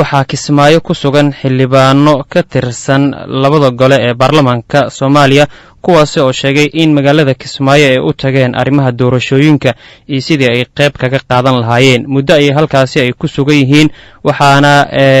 waxaa kismaayo ku sugan xildhibaano ka tirsan labada gole ee baarlamaanka soomaaliya kuwaasi oo sheegay in magaalada kismaayo ay u tageen arrimaha doorashooyinka iyo sidii ay qayb kaga qaadan lahaayeen muddo ayay halkaasi ay ku sugan yihiin waxaana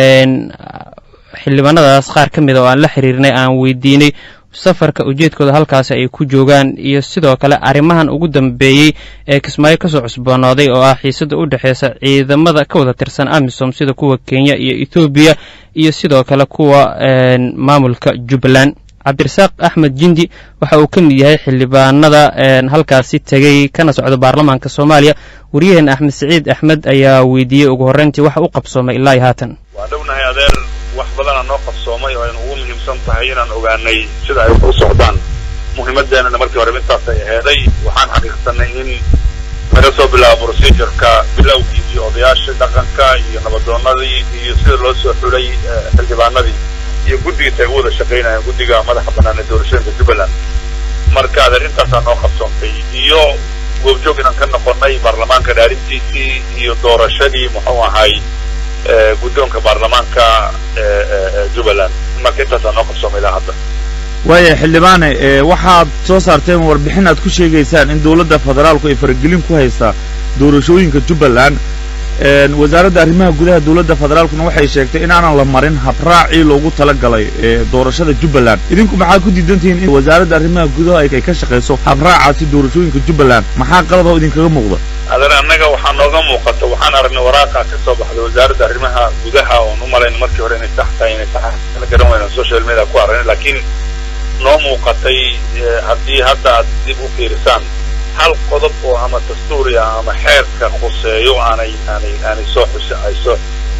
xildhibaanadaas qaar ka mid a oo aan la xiriirnay aan weydiinay safarka ujeedkooda halkaasi ay ku joogaan iyo sidoo kale arrimahan ugu dambeeyey ee kismaayo kasoo cusboonooday oo ah xiisada u dhexeysa ciidamada ka wada tirsan amisom sida kuwa kenya iyo ethoobiya iyo sidoo kale kuwa maamulka jubbaland cabdirasaaq axmed jindi waxa uu ka mid yahay xildhibaanada halkaasi tegey kana socda baarlamaanka soomaaliya waryaheena axmed saciid axmed ayaa weydiiyey ugu horreyntii waxa u qabsoomay ilaa iyo haatan waa dhownahay adeer wax badanaa noo qabsoomay oo aynu ugu muhiimsan tahay inaan ogaanay sida ay u socdaan muhiimaddeenana markii horeba intaasay aheeday waxaan xaqiiqsanay in laga soo bilaabo procedureka bilowgii iyo odayaashii dhaqanka iyo nabadoonadii iyo sida loo soo xulay xildhibaanadii iyo guddigiisa ay u wada shaqaynayaan guddiga madaxa bannaan ee doorashooyinka jubbaland marka adeer intaasaa noo qabsoontay iyo goobjoog inaan ka noqonnay baarlamaanka dhaarintiisii iyo doorashadii muxuu ahay guddoonka baarlamaanka jubbaland marka intaasaa noo qabsoomay ilaa hadda waaya xildhibaane waxaad soo saarteen warbixin aad ku sheegaysaan in dowladda federaalku ay faragelin ku haysaa doorashooyinka jubbaland wasaaradda arrimaha gudaha dowladda federaalkuna waxay sheegtay inaanan la marin habraacii loogu tala galay doorashada jubbaland idinku maxaa ku diidantihiin in wasaaradda arrimaha gudaha ay ka shaqayso habraacaasi doorashooyinka jubbaland maxaa qalad oo idinkaga muuqda adeer annaga waxaa nooga muuqata waxaan aragnay waraaqa ka soo baxday wasaaradda arrimaha gudaha oon u malayna markii hore inay sax tahay inay sax garan weyna social media ku aragnay laakiin noo muuqatay haddii hadda aad dib u fiirisaan hal qodob oo ama dastuuriya ama xeerka khuseeyo aanay aanay aanay soo xusa ay soo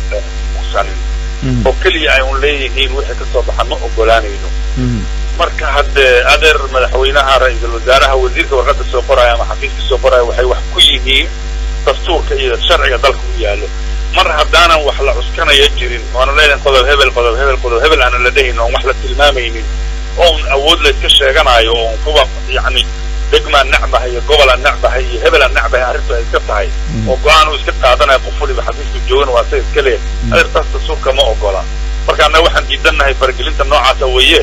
xusanin oo keliya ay un leeyihiin wixii ka soo baxa ma ogolaanayno marka haddee adeer madaxweynaha ra-iisul wasaaraha wasiirka warqadda soo qoraya ama xafiiska soo qoraya waxay wax ku yihiin dastuurka iyo sharciga dalka u yaallo mar haddaanan wax la cuskanaya jirin oona leedahin qodob hebel qodob hebel qodob hebel aanan la dhehayn oon wax la tilmaamaynin oon awood layska sheeganayo oon kuwa yacni degmaan necbahay iyo gobolaan necbahay iyo hebelaan necbahay arrintu ay iska tahay oo go-aan uu iska qaadanaya qof waliba xafiiska joogana waa sa iska leeh adeertaas dastuurka ma ogola marka annaga waxaan diidannahay faragelinta noocaasa weeye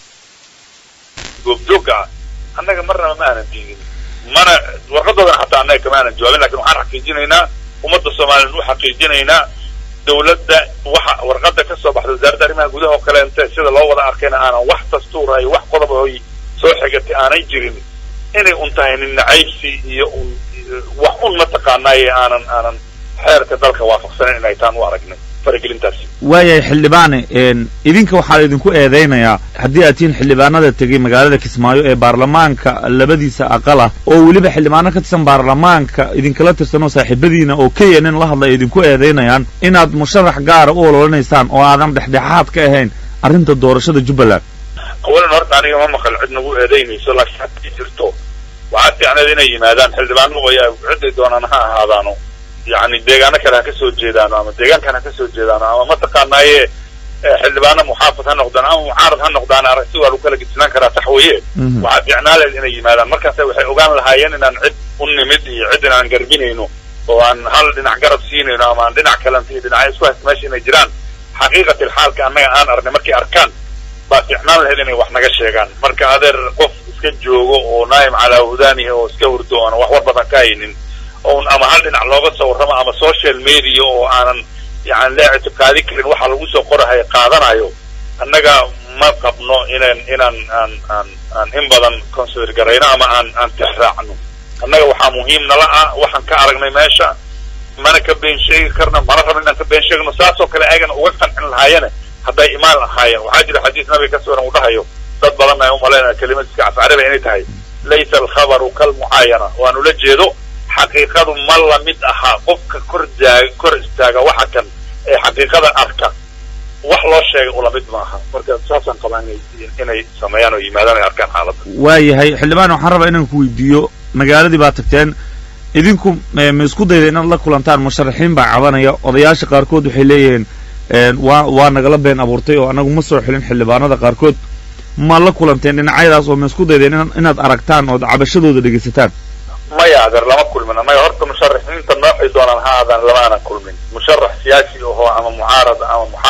goobjoogga ah annaga marnaba ma aanan diidin mana warqadoodana xataa annaga kama aanan jawaabin lakin waxaan xaqiijinaynaa ummadda soomaliyan u xaqiijinaynaa dawladda waxa warqadda ka soo baxda wasaaradda arrimaha gudaha oo kaleente sida loo wada arkayna aanan wax dastuura iyo wax qodob oy soo xigatay aanay jirin inay un tahay nin nacaybsi iyo un wax un mataqaanaaye aanan aanan xeerka dalka waafaqsanen inay taan u aragnay faragelintaasi waayahay xildhibaane idinka waxaa idinku eedaynayaa haddii aad tihiin xildhibaanada tegey magaalada kismaayo ee baarlamaanka labadiisa aqal ah oo weliba xildhibaano ka tirsan baarlamaanka idinkala tirsanoo saaxiibadiina oo kenya nin la hadla ay idinku eedaynayaan inaad musharax gaara u ololanaysaan oo aadan dhexdhexaad ka ahayn arrinta doorashada jubbaland awalan horta aniga ma maqal cid nagu eedaynayso laakiin haddii jirto waxaa fiicneed inay yimaadaan xildhibaano waya cidday doonaan ha ahaadaano yani deegaano kale ha ka soo jeedaano ama deegaankan ha ka soo jeedaano ama mataqaanaaye xildhibaano muxaafad ha noqdaan ama mucaarad ha noqdaan aragti waa lagu kala gedsinaan karaa taxwiye waxaa fiicnaa leed inay yimaadaan markaasa waxay ogaan lahaayeen inaan cid u nimid iyo cid inaan garbinayno oo aan hal dhinac garab siinayno ama aan dhinac kalanti iyo dhinacyo isku haysta meesha inay jiraan xaqiiqatil xaalka annaga aan aragnay markay arkaan baa fiicnaan lahayd inay wax naga sheegaan marka adeer qof iska joogo oo naayim calaa hudaanihi oo iska hurdo oona wax war badan ka haynin oon ama hal dhinac looga soo warramo ama social media oo aanan yani la ictiqaadi karin waxa lagu soo qorahay qaadanayo annaga ma qabno inaan inaan aan aan aan in badan consider garayno ama aan aan tixraacno annaga waxaa muhiim nala ah waxaan ka aragnay meesha mana ka been sheegi karno mana rabno inaan ka been sheegno saasoo kale ayagana uga qancin lahaayene hadday imaan lahaayeen waxaa jira xadiis nabiga ka sugan uu dhahayo dad badan ay umalaynaya kelimad iska cascariba inay tahay laysa alkhabaru kalmucaayana waanu la jeedo xaqiiqadu ma la mid aha qofka kor jaaga kor istaaga waxa kan ee xaqiiqada arka wax loo sheegay ula mid maaha marka saasaan qabaa inay inay sameeyaan oo yimaadaan ay arkaan xaaladda waayahay xildhibaan waxaan rabaa inaan ku weydiiyo magaaladii baa tagteen idinku ma isku dayda inaad la kulantaan musharaxiin baa cabanaya odayaasha qaarkood waxay leeyihiin waa waa nagala been abuurtay oo annagu ma soo xilin xildhibaanada qaarkood ma la kulanteen dhinacyadaas oo ma isku daydeen inaad aragtaan ood cabashadooda dhegaysataan maya adeer lama kulmin maya horta musharaxiinta noocay doonaan ha aadaan lama aanan kulmin musharax siyaasi ahoo ama mucaarad ama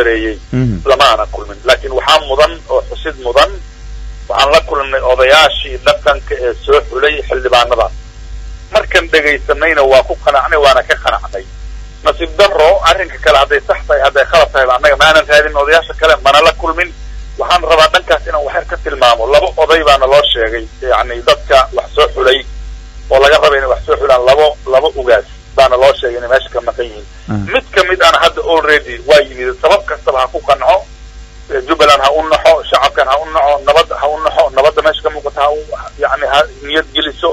gareeyey lama aanan kulmin laakiin waxaa mudan oo xusid mudan waxaan la kulmnay odayaashii dhaqanka ee soo xulay xildhibaanadaas markan dhegaysanayna waa ku qanacnay waana ka qanacnay nasiib daro arrinka kale hadday sax tahay hadday khalad tahay annaga maanan raadin odayaasha kale mana la kulmin waxaan rabaa dhankaas inaan waxyar ka tilmaamo laba oday baana loo sheegay yacni dadka wax soo xulay oo laga raba inay wax soo xulaan labo laba ugaas baana loo sheegay inay meesha ka maqan yihiin mid ka mid ana hadda already waa yimid sabab kastaba ha ku qanco jubbaland ha u naxo shacabkan ha u naco nabad ha u naxo nabadda meesha ka muuqata ha u yani ha niyad geliso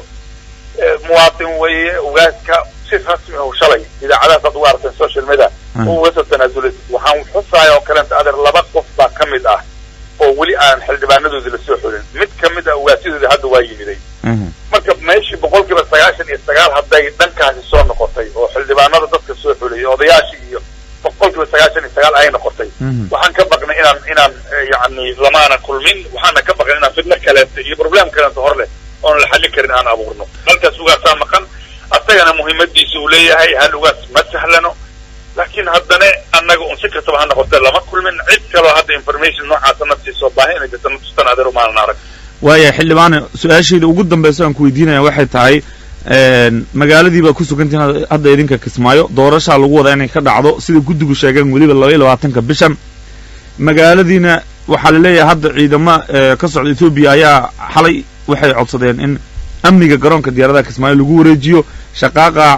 muwaatin weeye ugaaska si rasmi oo shalay idaacadahaas aad ugu aragteen social media uga soo tanaasulay waxaan xusaaya oo kaleenta adeer laba qof baa ka mid ah oo weli aan xildhibaanadoodii lasoo xulin mid ka mid ah ugaasyadoodii hadda waa yimiday marka meeshii boqol kiiba sagaashan iyo sagaal hadday dhankaasi soo noqotay oo xildhibaanada dadka soo xulay odayaashii iyo boqol kiiba sagaashan iyo sagaal ay noqotay waxaan ka baqnay inaan inaan yani lamaana kulmin waxaana ka baqnay inaan fidno kaleeto iyo problem kaleeto hor leh oon la xallin karin aan abuurno halkaas ugaasaa maqan asagana muhiimadiisa uu leeyahay hal ugaas ma sahlano laakiin haddana annaga un si kastaba ha noqote lama kulmin cid kaloo hadda information noocaasa na siisoo baahi inay jirta na tustan adeer umaanan arag waaya xildhibaane su-aashayda ugu dambaysa aan ku weydiinaya waxay tahay magaaladii baa ku sugantihin hadda idinka kismaayo doorashaa lagu wadaa inay ka dhacdo sida guddigu sheegeen weliba laba iyo labaatanka bishan magaaladiina waxaa la leeyahay hadda ciidamo ka socda ethoobiya ayaa xalay waxay codsadeen in amniga garoonka diyaaradaha kismaayo lagu wareejiyo shaqaaqa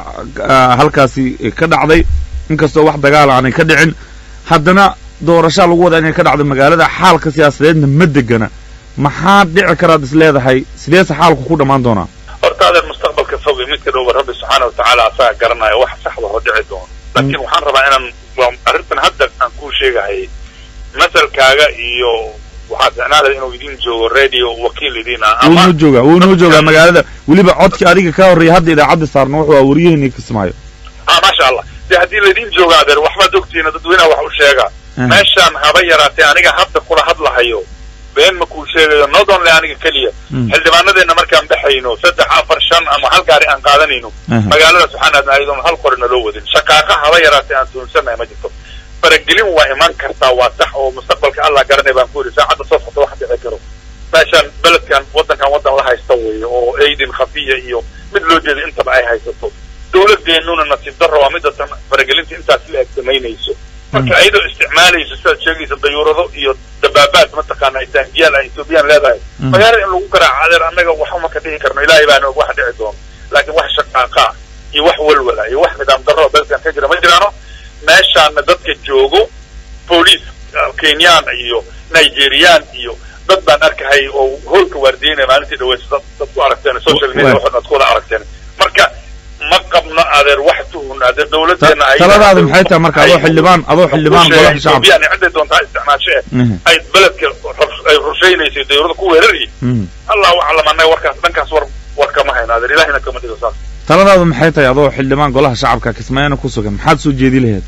halkaasi ka dhacday inkastoo wax dagaal aanay ka dhicin haddana doorashaa lagu wadaa inay ka dhacdo magaalada xaalka siyaasadeedna ma degana maxaa dhici karaad is leedahay sideese xaalku ku dhammaan doonaa horta adeer mustaqbalka fog iyo midka dhowba rabbi subxaana watacaala asaga garanaya wax saxda hoo dhici doono laakiin waxaan rabaa inaan waa arrintan hadda aan kuu sheegahay masalkaaga iyo waxaad ficnaada inuu idin joogo radio wakiil idin ah wuu noo joogaa wuu noo joogaa magaalada weliba codkii adiga ka horreeyay hadda idaacadda saarna wuxuu aa wariyaheenii kismaayo ah maasha allah de haddii laydin jooga adeer waxbaad ogtihiin dadweynaha wax u sheega meeshaan haba yaraatee aniga hadda kula hadlahayo been ma kuu sheegayo not only aniga keliya xildhibaanadeenna markaan baxayno saddex afar shan ama hal gaari aan qaadanayno magaaladaas waxaan aadna ayadoon hal qorina loo wadin shaqaaqa haba yaraatee aan tuunsanahay ma jirto faragelin waa iman kartaa waa sax oo mustaqbalka allah garanay baan ku yidhi saacadda soo socda wax dhici karo meeshaan beledkan waddankan waddan la haysta weeye oo aidin khafiya iyo mid loo jeeda intaba ay haysato dawladeennuna nasiib darro waa midda tan faragelinta intaas la eg samaynayso marka ayadoo isticmaalayso sidaad sheegaysa dayuurado iyo dabaabaad mataqaana taangiyaal ay ethoobiyan leedahay magaalada in lagu garaaco adeer annaga waxuma ka dhihi karno ilaahay baana og wax dhici doono laakiin wax shaqaaqaa iyo wax walwala iyo wax nidaam darro beledkan ka jira ma jiraano meeshaana dadka joogo booliis kenyaan iyo nigeriyaan iyo dad baan arkahay oo hoolka waardiyeynaya maalintii dhaweysa dad dad ku aragteen social media waxood aad ku wada aragteen marka ma qabno adeer wax tuhun adeer dawladeena ay taladaadu maxay tahay marka adoo xildhibaan adoo xildhibaan golaha shacabka yani ciday doontaa isticmaashe ay beledka ay rusheynayso dawladda ku weerarayay allahu aclam annaga warkaas dhankaas war war kama hayno adeer ilahina kama dhigo saas taladaadu maxay tahay adoo xildhibaan golaha shacabka kismaayana ku sugan maxaad soo jeedi laheed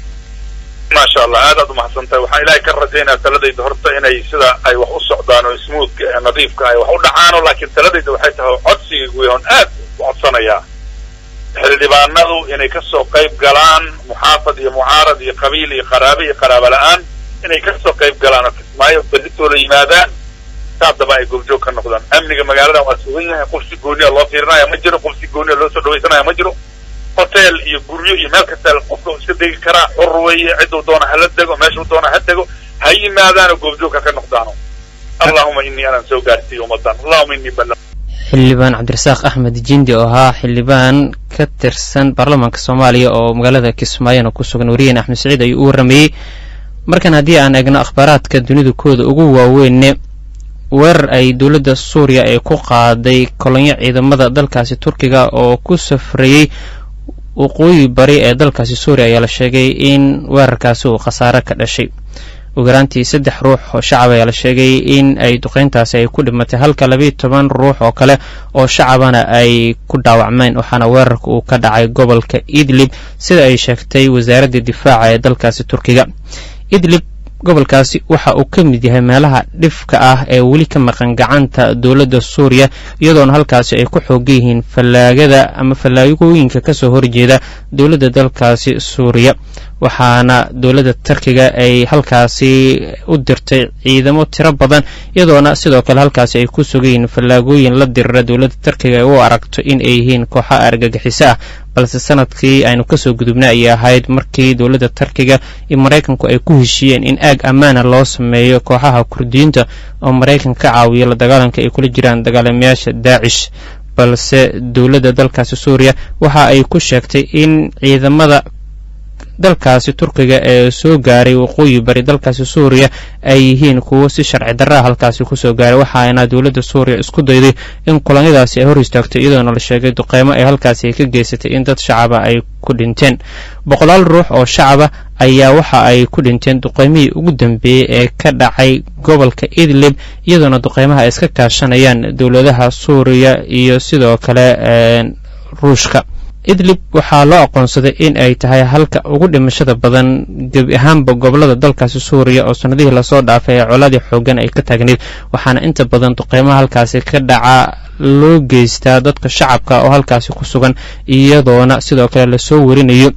maasha allah aad aad umahadsan tahay waxaan ilaahay ka rajaynaya taladayda horta inay sida ay wax u socdaan oo smoothka ee nadiifka ay wax u dhacaano laakiin taladayda waxay tahay codsiga guyahoon aad u codsanayaa xildhibaanadu inay kasoo qayb galaan muxaafad iyo mucaarad iyo qabiil iyo qaraabe iyo qaraaba la-aan inay kasoo qayb galaan oo kismaayo berritooda yimaadaan saadaba ay goobjoog ka noqdaan amniga magaaladan waa sugan yahay qof si gooniya loo fiirinaya ma jiro qof si gooniya loo soo dhawaysanaya ma jiro hotel iyo guryo iyo meel kasta qofka iska degi karaa xor weeye cidduu doona hala dego meeshuu doona ha dego ha yimaadaano goobjoog ha ka noqdaano allahuma inii anaan soo gaarsiiyo ummadan allahuma inii bala xildhibaan cabdirasaaq axmed jindi oo ahaa xildhibaan ka tirsan baarlamaanka soomaaliya oo magaalada kismaayona ku sugan wariyeen axmed saciid ayuu u warramayey markan haddii aan eegno akhbaaraadka dunida kooda ugu waaweyne weerar ay dowladda suuriya ay ku qaaday kolonyo ciidamada dalkaasi turkiga oo ku safrayey waqooyi bari ee dalkaasi suuriya ayaa la sheegay in weerarkaasi uu khasaare ka dhashay ogaraantii saddex ruux oo shacab ayaa la sheegay in ay duqeyntaasi ay ku dhimatay halka labiiyo toban ruux oo kale oo shacabana ay ku dhaawacmeen waxaana weerarka uu ka dhacay gobolka idlib sida ay sheegtay wasaaradda difaaca ee dalkaasi turkiga idlib gobolkaasi waxa uu ka mid yahay meelaha dhifka ah ee weli ka maqan gacanta dowladda suuriya iyadoona halkaasi ay ku xoogan yihiin fallaagada ama fallaagooyinka ka soo horjeeda dowladda dalkaasi suuriya waxaana dowladda turkiga ay halkaasi u dirtay ciidamo tiro badan iyadoona sidoo kale halkaasi ay ku sugayiin fallaagooyin la dirira dowladda turkiga ay u aragto in ay yihiin kooxa argagixiso ah balse sanadkii aynu kasoo gudubnay ayay ahayd markii dowladda turkiga iyo maraykanku ay ku heshiiyeen in aag ammaana loo sameeyo kooxaha kurdiyiinta oo maraykan ka caawiya la dagaalanka ay kula jiraan dagaalamayaasha daacish balse dowladda dalkaasi suuriya waxa ay ku sheegtay in ciidamada dalkaasi turkiga ee soo gaaray waqooyi bari dalkaasi suuriya ay yihiin kuwo si sharci darraa halkaasi kusoo gaaray waxaana dowladda suuriya isku dayday in kulanyadaasi ay hor istaagto iyadoona la sheegay duqeymo ay halkaasi ay ka geysatay in dad shacaba ay ku dhinteen boqolaal ruux oo shacaba ayaa waxa ay ku dhinteen duqeymihii ugu dambeeyey ee ka dhacay gobolka idlib iyadoona duqeymaha ay iska kaashanayaan dowladaha suuriya iyo sidoo kale ruushka idlib waxaa loo aqoonsaday in ay tahay halka ugu dhimashada badan gebi ahaanba gobolada dalkaasi suuriya oo sannadihii lasoo dhaafay ee coladii xoogan ay ka taagneyd waxaana inta badan duqeymaha halkaasi ka dhaca loo geystaa dadka shacabka oo halkaasi ku sugan iyadoona sidoo kale lasoo warinayo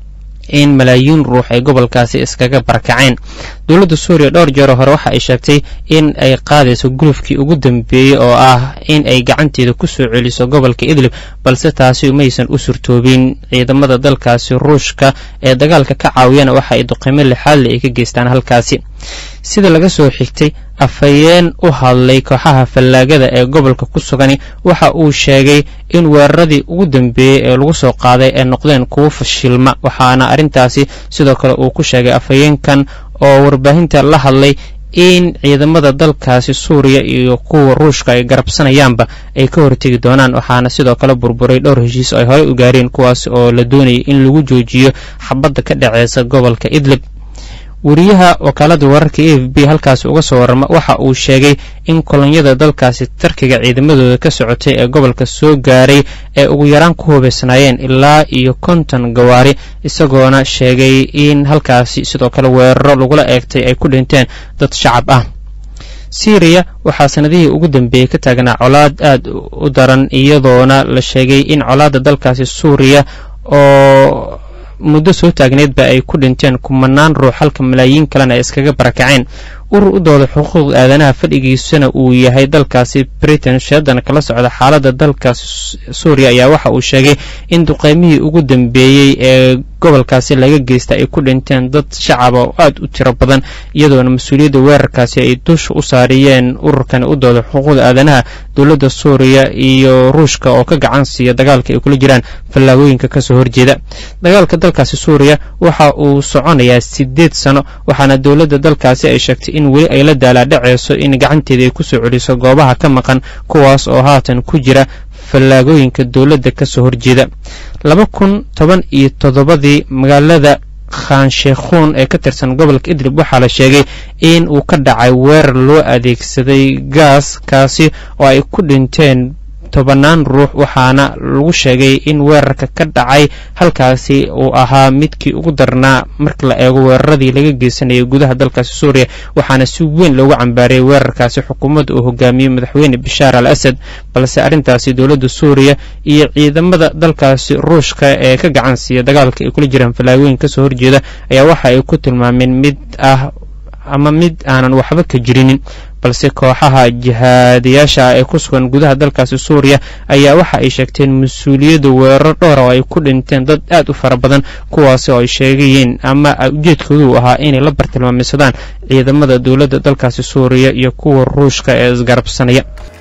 in malaayiin ruux ay gobolkaasi iskaga barakaceen dowladda suuriya dhowr jeero hore waxa ay sheegtay in ay qaadayso gulufkii ugu dambeeyey oo ah in ay gacanteeda ku soo celiso gobolka idlib balse taasi umaysan u surtoobin ciidamada dalkaasi ruushka ee dagaalka ka caawiyana waxa ay duqeymo lixaadle ay ka geystaan halkaasi sida laga soo xigtay afhayeen u hadlay kooxaha fallaagada ee gobolka ku sugani waxa uu sheegay in weeraradii ugu dambeeyey ee lagu soo qaaday ay noqdeen kuwo fashilma waxaana arrintaasi sidoo kale uu ku sheegay afhayeenkan oo warbaahinta la hadlay in ciidamada dalkaasi suuriya iyo kuwa ruushka ay garabsanayaanba ay ka hortegi doonaan waxaana sidoo kale burburay dhowr heshiis oo ay horey u gaareen kuwaas oo la doonayay in lagu joojiyo xabadda ka dhaceysa gobolka idlib wariyaha wakaalada wararka e f b halkaasi uga soo warrama waxa uu sheegay in kolonyada dalkaasi tarkiga ciidamadooda ka socotay ee gobolka soo gaaray ee ugu yaraan ku hubaysnaayeen ilaa iyo konton gawaari isagoona sheegay in halkaasi sidoo kale weeraro lagula eegtay ay ku dhinteen dad shacab ah syriya waxaa sanadihii ugu dambeeyey ka taagnaa colaad aad u daran iyadoona la sheegay in colaadda dalkaasi suuriya oo muddo soo taagneedba ay ku dhinteen kumanaan ruux halka malaayiin kalena ay iskaga barakaceen urur u dooda xuquuqda aadanaha fadhigiisuna uu yahay dalkaasi britain sheedan kala socda xaaladda dalkaasi suuriya ayaa waxa uu sheegay in duqeymihii ugu dambeeyey ee gobolkaasi laga geysta ay ku dhinteen dad shacaba oo aad u tiro badan iyadoona mas-uuliyadda weerarkaasi ay dusha u saariyeen ururkani u dooda xuquuqda aadanaha dowladda suuriya iyo ruushka oo ka gacan siiya dagaalka ay kula jiraan fallaagooyinka kasoo horjeeda dagaalka dalkaasi suuriya waxa uu soconayaa siddeed sano waxaana dowladda dalkaasi ay sheegtay in weli ay la daalaadhaceyso in gacanteeda ay kusoo celiso goobaha ka maqan kuwaas oo haatan ku jira fallaagooyinka dowladda kasoo horjeeda laba kun toban iyo toddobadii magaalada khansheekhuun ee ka tirsan gobolka idlib waxaa la sheegay in uu ka dhacay weerar loo adeegsaday gaas kaasi oo ay ku dhinteen tobannaan ruux waxaana lagu sheegay in weerarka ka dhacay halkaasi uu ahaa midkii ugu darnaa marka la eego weeraradii laga geysanayay gudaha dalkaasi suuriya waxaana si weyn loogu cambaariyay weerarkaasi xukuumadda uu hogaamiyey madaxweyne bashaar al asad balse arrintaasi dowladda suuriya iyo ciidamada dalkaasi ruushka ee ka gacan siiya dagaalka ay kula jiraan fallaagooyin kasoo horjeeda ayaa waxa ay ku tilmaameen mid ah ama mid aanan waxba ka jirinin balse kooxaha jihaadayaasha ah ee ku sugan gudaha dalkaasi suuriya ayaa waxa ay sheegteen mas-uuliyadda weeraro dhowra oo ay ku dhinteen dad aad u fara badan kuwaasi oo ay sheegayeen ama ujeedkoodu ahaa inay la bartilmaameysadaan ciidamada dowladda dalkaasi suuriya iyo kuwa ruushka ee isgarabsanaya